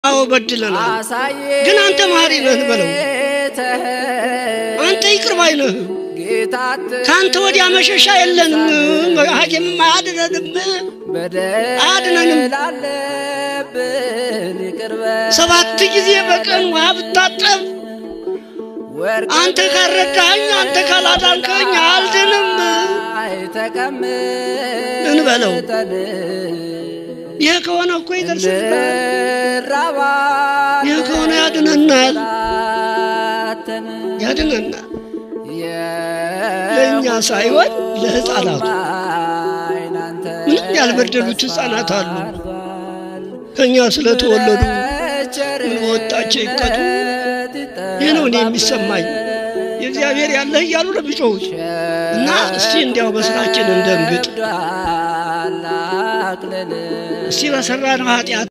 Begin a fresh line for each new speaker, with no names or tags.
አዎ በድለናል፣ ግን አንተ መሐሪ ነህ በለው። አንተ ይቅር ባይ ነህ። ከአንተ ወዲያ መሸሻ የለንም። ሐኪምም አያድነንም አያድነንም። ሰባት ጊዜ በቀን ውሃ ብታጠብ አንተ ካልረዳኸኝ፣ አንተ ካላዳንከኝ አልድንም እንበለው። ይህ ከሆነ እኮ ይደርስልናል። ይህ ከሆነ ያድነናል፣ ያድነናል። ለእኛ ሳይሆን ለሕፃናቱ ምንም ያልበደሉት ሕፃናት አሉ። ከእኛ ስለተወለዱ ምን ወጣቸው ይቀጡ። ይህ ነው እኔ የሚሰማኝ። የእግዚአብሔር ያለህ እያሉ ነው የሚጮሁት። እና እስቲ እንዲያው በስራችን እንደንግጥ። እስቲ በሰራነው ኃጢአት